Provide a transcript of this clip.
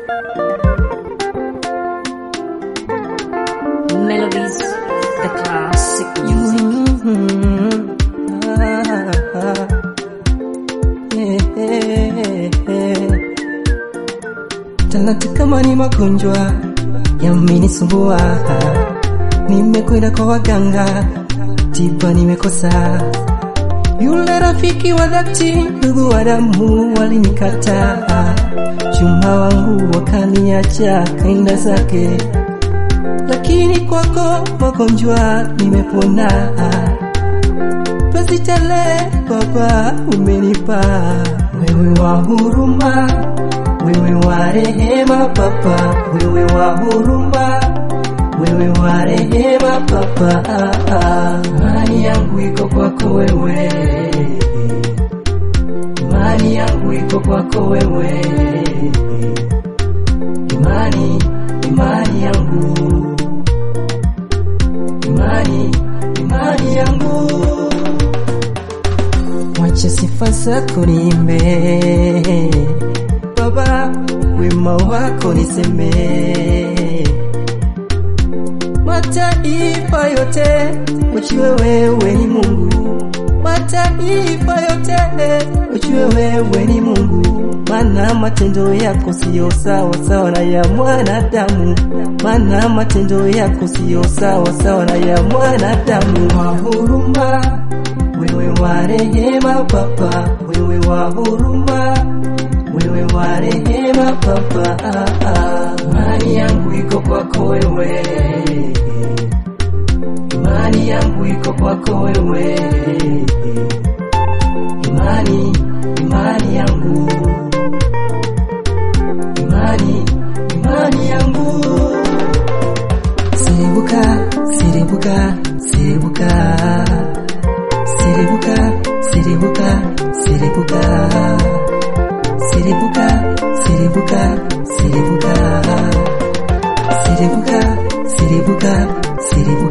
Melodies, the classic music. Talanta kama ni magonjwa yamenisumbua, nimekwenda kwa waganga, tiba nimekosa. Yule rafiki wa dhati, ndugu wa damu walinikataa, chuma wangu wakaniacha, kaenda zake, lakini kwako magonjwa nimepona. Basi tele Baba umenipa, wewe wa huruma wewe wa rehema Baba, wewe wa huruma, wewe wa rehema Baba, imani yangu iko kwako wewe, imani yangu iko kwako wewe, imani, imani yangu, imani, imani yangu, wacha sifa zako niimbe Baba, wema wako niseme, mataifa yote wajue wewe ni Mungu, mataifa yote wajue wewe ni Mungu, maana matendo yako siyo sawa sawa na ya mwanadamu, maana matendo yako siyo sawa sawa na ya mwanadamu. Wa huruma, wewe wa rehema Baba, wewe wa huruma wewe wa rehema Baba, imani yangu iko kwako wewe, imani yangu iko kwako wewe, imani, imani yangu, imani, imani yangu, siribuka, siribuka, siribuka, siribuka, siribuka, siribuka Siribuka, siribuka, siribuka, siribuka, siribuka, siribuka.